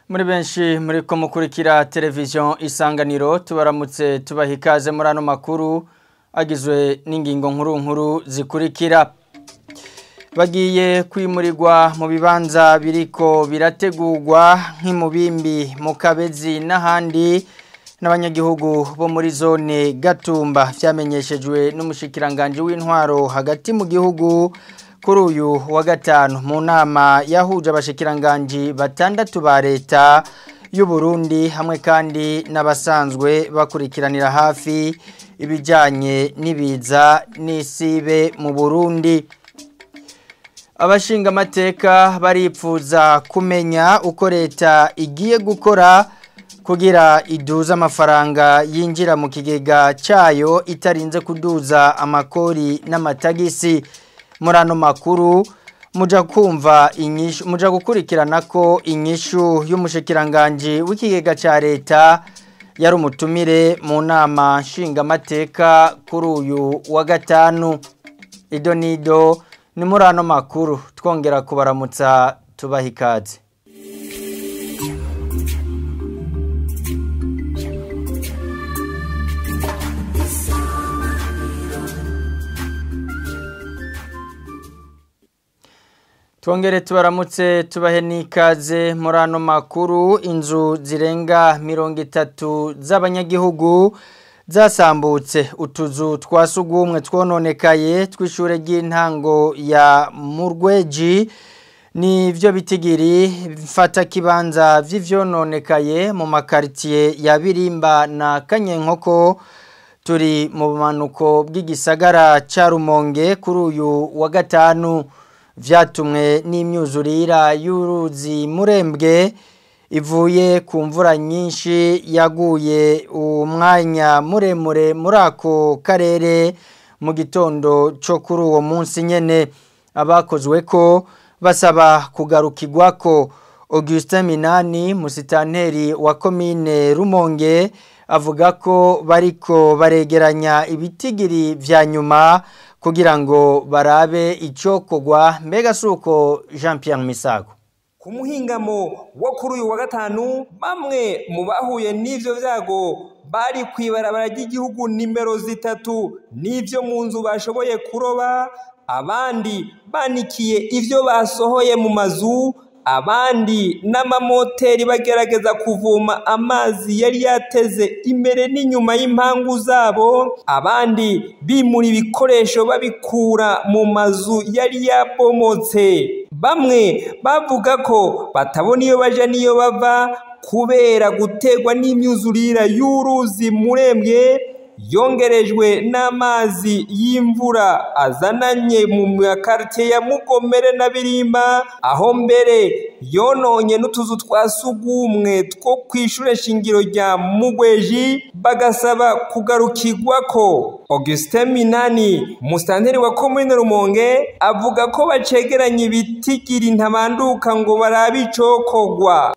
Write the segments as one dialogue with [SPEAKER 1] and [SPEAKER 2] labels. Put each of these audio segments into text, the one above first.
[SPEAKER 1] muri benshi muri ko mukurikira televiziyo isanganiro tubaramutse tubaha ikaze muri ano makuru agizwe n'ingingo nkuru nkuru zikurikira bagiye kwimurirwa mu bibanza biriko birategurwa nk'imubimbi mu kabezi n'ahandi n'abanyagihugu bo muri zone gatumba byamenyeshejwe n'umushikiranganji w'intwaro hagati mu gihugu kuri uyu wa gatanu mu nama yahuje abashikiranganji batandatu ba leta y'u Burundi hamwe kandi n'abasanzwe bakurikiranira hafi ibijyanye n'ibiza n'isibe mu Burundi abashinga amateka baripfuza kumenya uko leta igiye gukora kugira iduza amafaranga yinjira mu kigega cyayo itarinze kuduza amakori n'amatagisi muri ano makuru muja kumva inyishu muja gukurikirana ko inyishu y'umushikiranganji w'ikigega ca leta yari umutumire mu nama nshingamateka kuri uyu wa gatanu ido nido ni muri ano makuru twongera kubaramutsa tubaha ikaze Twongere tubaramutse tubahe n'ikaze muri ano makuru inzu zirenga mirongo itatu z'abanyagihugu zasambutse utuzu twa sugumwe twononekaye tw'ishure ry'intango ya Murweji ni byo bitigiri mfata kibanza vy'ivyononekaye mu makaritiye ya Birimba na Kanyenkoko turi mu bumanuko bw'igisagara ca Rumonge kuri uyu wa gatanu vyatumwe n'imyuzurira y'uruzi murembwe ivuye ku mvura nyinshi yaguye umwanya muremure muri ako karere mu gitondo cyo kuri uwo munsi nyene abakozwe ko basaba kugarukirwa ko Augustin Minani musitanteri wa komine Rumonge avuga ko bariko baregeranya ibitigiri vya nyuma kugira ngo barabe icokogwa mbega suko Jean Pierre Misago
[SPEAKER 2] ku muhingamo wo kuri uyu wa gatanu bamwe mu bahuye n'ivyo vyago bari kwibarabara ry'igihugu nimero zitatu n'ivyo mu nzu bashoboye kuroba abandi banikiye ivyo basohoye mu mazu abandi n'amamoteri bagerageza kuvoma amazi yari yateze imbere n'inyuma y'impangu zabo abandi bimura ibikoresho babikura mu mazu yari yabomotse bamwe bavuga ko batabona iyo baja n'iyo bava kubera guterwa n'imyuzurira y'uruzi murembwe yongerejwe n'amazi y'imvura azananye mu makaritiye ya mugomere na birimba aho mbere yononye n'utuzu twa sugumwe two ku ishure shingiro rya mugweji bagasaba kugarukirwa ko augustin minani musitanteri wa komine rumonge avuga ko bacegeranya ibitigiri ntabanduka ngo barabe icokogwa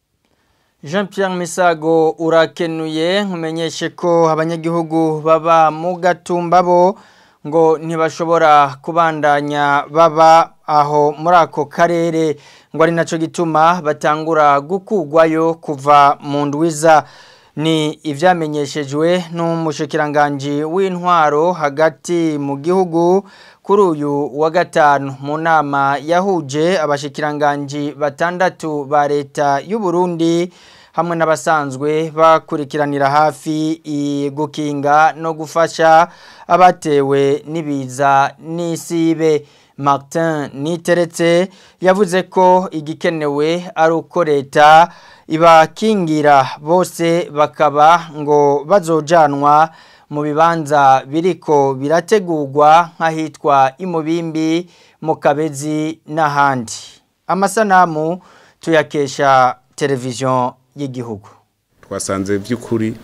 [SPEAKER 1] Jean Pierre Misago urakenuye nkumenyeshe ko abanyagihugu baba mu gatumba bo ngo ntibashobora kubandanya baba aho muri ako karere ngo ari naco gituma batangura gukugwayo kuva mu ndwiza ni ivyamenyeshejwe n'umushikiranganji w'intwaro hagati mu gihugu kuri uyu wa gatanu mu nama yahuje abashikiranganji batandatu ba leta y'u Burundi hamwe n'abasanzwe bakurikiranira hafi gukinga no gufasha abatewe n'ibiza n'isibe Martin Niteretse yavuze ko igikenewe ari uko leta ibakingira bose bakaba ngo bazojanwa mu bibanza biriko birategurwa nk'ahitwa imubimbi mu kabezi n'ahandi amasanamu tuyakesha televiziyo y'igihugu
[SPEAKER 3] twasanze by'ukuri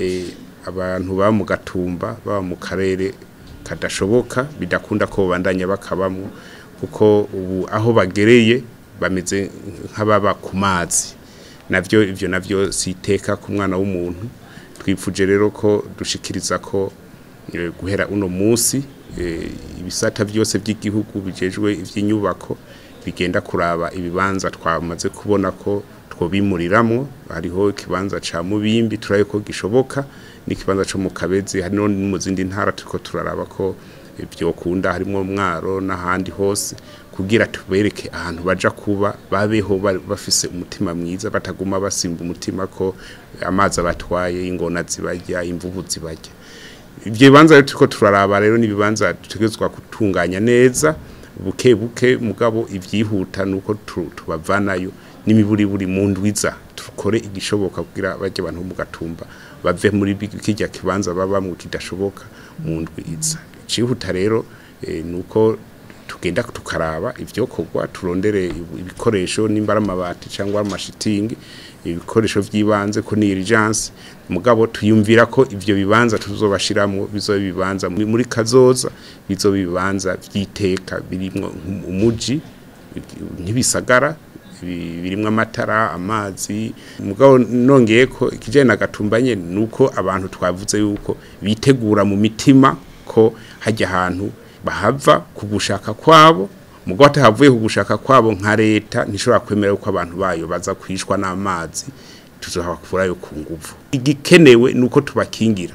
[SPEAKER 3] abantu baba mu gatumba baba mu karere kadashoboka bidakunda ko bandanya bakabamo kuko ubu aho bagereye bameze nk'ababa ku mazi nabyo ibyo nabyo si iteka ku mwana w'umuntu twifuje rero ko dushikiriza ko guhera uno munsi ibisata byose by'igihugu bijejwe iby'inyubako bigenda kuraba ibibanza twamaze kubona ko twobimuriramwo hariho ikibanza ca mubimbi turaye ko gishoboka n'ikibanza co mu kabezi hari no mu zindi ntara turiko turaraba ko byokunda harimo mwaro n'ahandi hose kugira tubereke ahantu baja kuba babeho bafise umutima mwiza bataguma basimba umutima ko amazi abatwaye ingona zibajya imvubu zibajya ibyo bibanza rero turiko turaraba rero n'ibibanza dutegerezwa gutunganya neza buke buke mugabo ivyihuta nuko tubavanayo n'imiburiburi mu ndwiza tukore igishoboka kugira bajye abantu mu gatumba bave muri kijya kibanza babamwe kidashoboka mu ndwiza icihuta rero nuko tugenda tukaraba ivyokorwa turondere ibikoresho nimba ari amabati cyangwa amashitingi ibikoresho by'ibanze ko ni urgence mugabo tuyumvira ko ivyo bibanza tuzobashiramo bizoba bibanza muri kazoza bizoba bibanza vyiteka birimwo umuji ntibisagara birimwo amatara amazi mugabo nongeye ko ikijanye na gatumbanye nuko abantu twavuze yuko bitegura mu mitima ko hajya ahantu bahava ku gushaka kwabo mugabo atahavuye ku gushaka kwabo nka leta ntishobora kwemera ko abantu bayo baza kwishwa n'amazi tuzohabakurayo ku nguvu igikenewe nuko tubakingira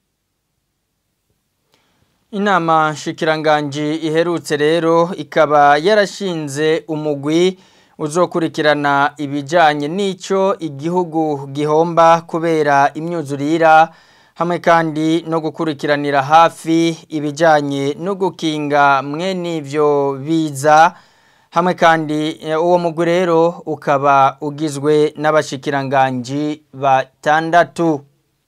[SPEAKER 1] inama nshikiranganji iherutse rero ikaba yarashinze umugwi uzokurikirana ibijyanye n'icyo igihugu gihomba kubera imyuzurira hamwe kandi no gukurikiranira hafi ibijyanye no gukinga mwene ibyo biza hamwe kandi uwo mugwi rero ukaba ugizwe n'abashikiranganji batandatu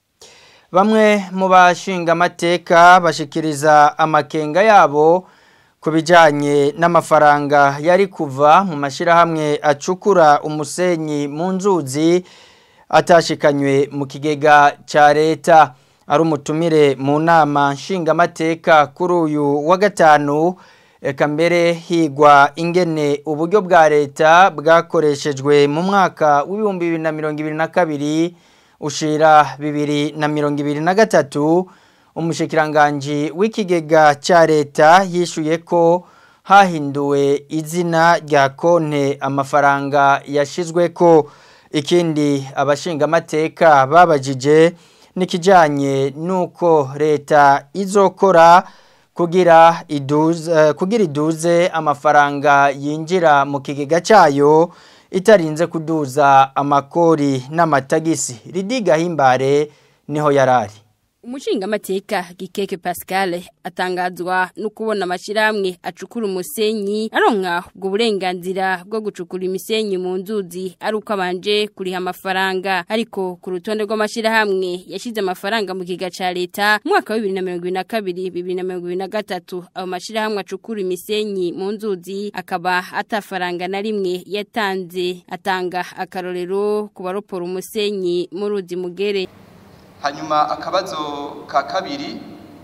[SPEAKER 1] bamwe mu bashinga amateka bashikiriza amakenga yabo ku bijyanye n'amafaranga yari kuva mu mashyirahamwe acukura umusenyi mu nzuzi atashikanywe mu kigega cya leta ari umutumire mu nama nshingamateka kuri uyu wa gatanu reka mbere higwa ingene uburyo bwa leta bwakoreshejwe mu mwaka w'ibihumbi bibiri na mirongo ibiri na kabiri ushira bibiri na mirongo ibiri na gatatu umushikiranganji w'ikigega cya leta yishuye ko hahinduwe izina rya konte amafaranga yashyizwe ko ikindi abashingamateka babajije n'ikijyanye n'uko leta izokora kugira iduze kugira iduze amafaranga yinjira mu kigega cyayo itarinze kuduza amakori n'amatagisi ridiga himbare niho yarari
[SPEAKER 4] umushingamateka gikeke pascal atangazwa no kubona amashyirahamwe acukura umusenyi aronka ubwo burenganzira bwo gucukura imisenyi mu nzuzi ari uko abanje kuriha amafaranga ariko ku rutonde rw'amashyirahamwe yashyize amafaranga mu kiga cya leta mu mwaka wa bibiri na mirongo ibiri na kabiri bibiri na mirongo ibiri na gatatu ayo mashyirahamwe acukura imisenyi mu nzuzi akaba atafaranga na rimwe yatanze atanga akarorero ku baropora umusenyi mu ruzi mugere
[SPEAKER 5] hanyuma akabazo ka kabiri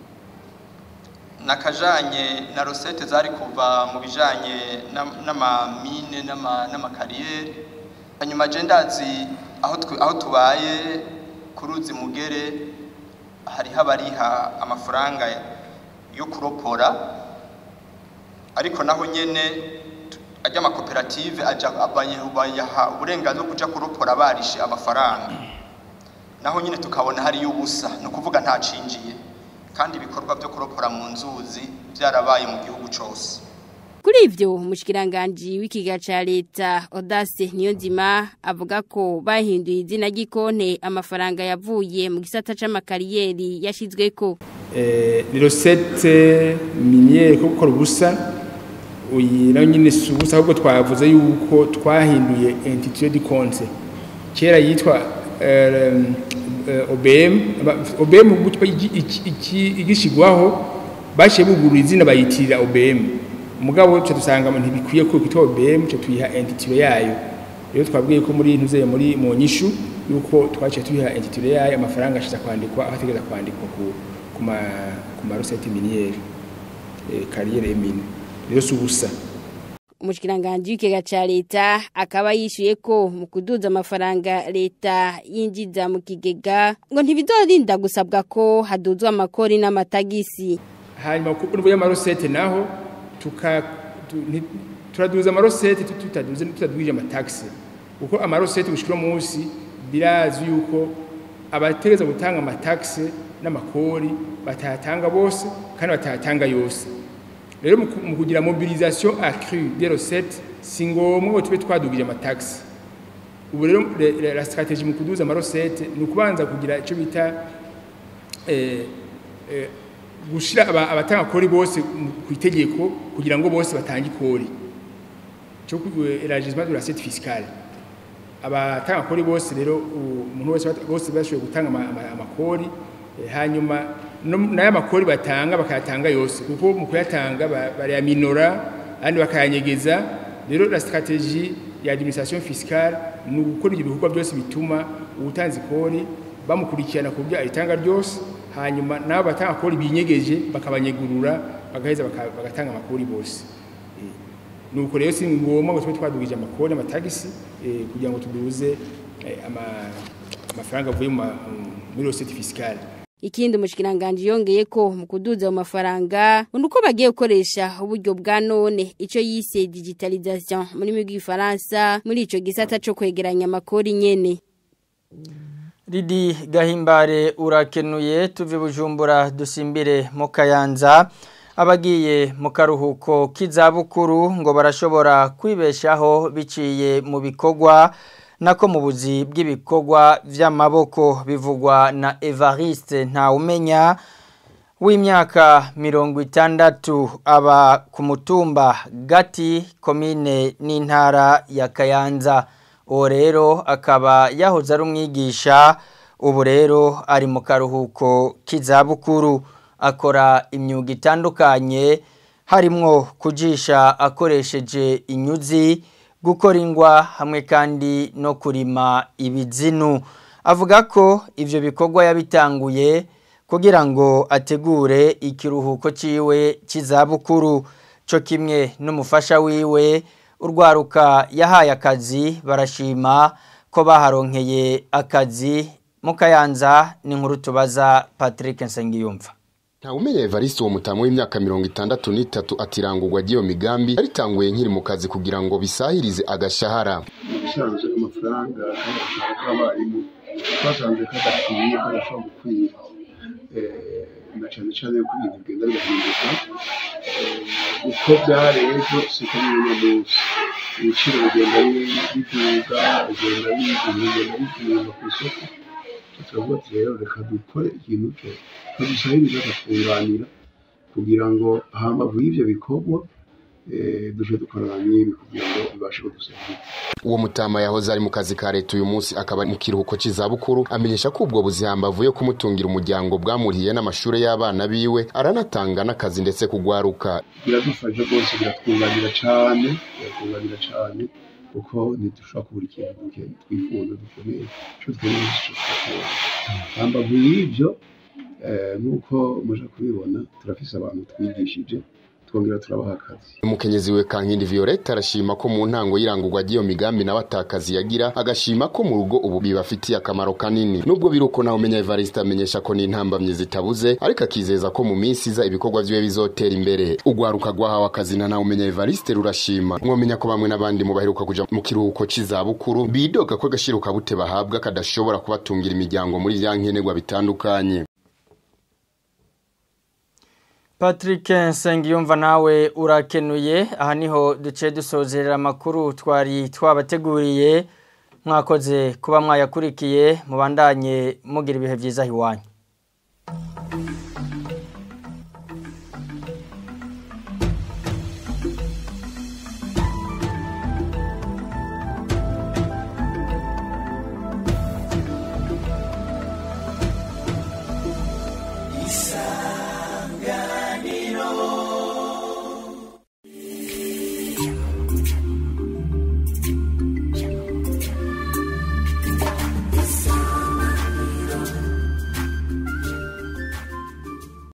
[SPEAKER 5] nakajanye na rosette zari kuva mu bijanye n'amamine n'amakariyeri hanyuma je ndazi aho tubaye ku ruzi mugere hariho abariha amafaranga yo kuropora ariko naho nyene ajya amakoperative bayaha uburenganzira bwo kuja kuropora barishe amafaranga naho nyine tukabona hariyo ubusa ni ukuvuga ntacinjiye kandi ibikorwa byo kuropora mu nzuzi byarabaye mu gihugu cyose
[SPEAKER 4] kuri ivyo umushikiranganje w'ikiga ca leta Audace Niyonzima avuga ko bahinduye izina ry'ikonte amafaranga yavuye mu gisata c'amakariyeri yashizweko
[SPEAKER 6] eh ni recette minière ko gukora ubusa uyi nayo nyine subusa ahubwo twavuze yuko twahinduye entité de compte kera yitwa OBM OBM igishigwaho bashiye bugurura izina bayitirira OBM mugabo cyo dusanga mu ntibikwiye ko kitwa OBM cyo tuyiha entity yayo rero twabwiye ko muri ntuze muri mu nyishu yuko twaciye tuyiha entity yayo amafaranga ashiza kwandikwa ahategeza kwandikwa ku kuma kuma recette minière eh carrière mine rero subusa
[SPEAKER 4] umushikiranganje w'ikega ca leta akaba yishuye ko mu kuduza amafaranga leta yinjiza mu kigega ngo ntibizorinda gusabwa ko haduzwa amakori n'amatagisi
[SPEAKER 6] hanyuma ku buryo y'amarosete naho tuka turaduza amarosete tutaduze tutadwije amataxi kuko amarosete gushika munsi birazi yuko abategeza gutanga amataxe n'amakori batayatanga bose kandi batayatanga yose rero mu kugira mobilisation accrue des recettes si ngombwa ngo tube twadugije amataxe ubu rero la stratégie mu kuduza amarosete ni ukubanza kugira icyo bita gushyira abatanga kori bose ku itegeko kugira ngo bose batange ikori cyo élargissement de l'assiette fiscale abatanga kori bose rero umuntu wese bose bashoboye gutanga amakori hanyuma n'aya makori batanga bakayatanga yose kuko mu kuyatanga barayaminora kandi bakayanyegeza rero la stratégie ya administration fiscale ni ugukora ibyo bikorwa byose bituma ubutanzi kori bamukurikirana ku byo aritanga ryose hanyuma nabo batanga kori binyegeje bakabanyegurura bagaheza bagatanga amakori bose nuko rero si ngombwa ngo tube twadugije amakori amatagisi kugira ngo tuduze amafaranga avuye muri rosette fiscale
[SPEAKER 4] ikindi umushikiranganje yongeye ko mu kuduza mu mafaranga uko bagiye gukoresha uburyo bwa none ico yise digitalisation muri migi Faransa muri ico gisata cyo kwegeranya amakori nyene
[SPEAKER 1] Ridi gahimbare urakenuye tuve bujumbura dusimbire mu kayanza abagiye mu karuhuko k'izabukuru ngo barashobora kwibeshaho biciye mu bikorwa nako mu buzi bw'ibikorwa vy'amaboko bivugwa na Evariste Ntawumenya w'imyaka mirongo itandatu aba ku mutumba gati komine n'intara ya Kayanza uwo rero akaba yahoze ari umwigisha ubu rero ari mu karuhuko k'izabukuru akora imyuga itandukanye harimwo kujisha akoresheje inyuzi gukora ingwa hamwe kandi no kurima ibizinu avuga ko ibyo bikorwa yabitanguye kugira ngo ategure ikiruhuko cyiwe cy'izabukuru cyo kimwe n'umufasha wiwe urwaruka yahaye akazi barashima ko baharonkeye akazi mu kayanza ni nkuru tubaza patrick nsengiyumva
[SPEAKER 7] Ntawumenya Evariste uwo mutamu w'imyaka mirongo itandatu n'itatu atirangurwa ry'iyo migambi yaritanguye nkiri mu kazi kugira ngo bisahirize agashahara
[SPEAKER 8] ubusanzwe amafaranga y'agashahara k'abarimu twasanze kadakwiye kadashobora gukwira na cyane cyane ko ibintu bigenda bigahinduka uko byari ejo siko biri uno munsi ibiciro bigenda biduga bigenda bigenda bigenda ku isoko turavuga ati rero reka dukore ikintu cyo tudusahiriza tukunganira kugira ngo hambavu y'ibyo bikorwa duje dukorana n'ibi kugira ngo bibashe kudusahiriza
[SPEAKER 7] uwo mutama yahoze ari mu kazi ka leta uyu munsi akaba mu kiruhuko cy'izabukuru amenyesha ko ubwo buzihamba avuye kumutungira umuryango bwamuriye n'amashuri y'abana biwe aranatanga n'akazi ndetse kugwaruka
[SPEAKER 8] biradufasha rwose biratwunganira cyane biratwunganira cyane kuko ntidushobora kubura ikintu twifuza dukeneye icyo twemeye icyo twakora hambavu y'ibyo nk'uko muje kubibona turafise abantu twigishije twongera turabaha akazi
[SPEAKER 7] umukenyezi we kankindi violette arashima ko mu ntango y'irangurwa ry'iyo migambi nawe atakazi yagira agashima ko mu rugo ubu bibafitiye akamaro kanini nubwo biri uko nawe umenya evariste amenyesha ko n'intambamyi zitabuze ariko akizeza ko mu minsi iza ibikorwa vyiwe bizotera imbere ugwaruka rwahawe akazi na nawe umenya evariste rurashima mwomenya ko bamwe n'abandi mu baheruka kuja mu kiruhuko c'izabukuru bidoga ko agashiruka bute bahabwa kadashobora kubatungira imiryango muri vya nkenerwa bitandukanye
[SPEAKER 1] Patrick Nsengiyumva nawe urakenuye aha niho duce dusozerera amakuru twari twabateguriye mwakoze kuba mwayakurikiye mubandanye mugira ibihe byiza iwanyu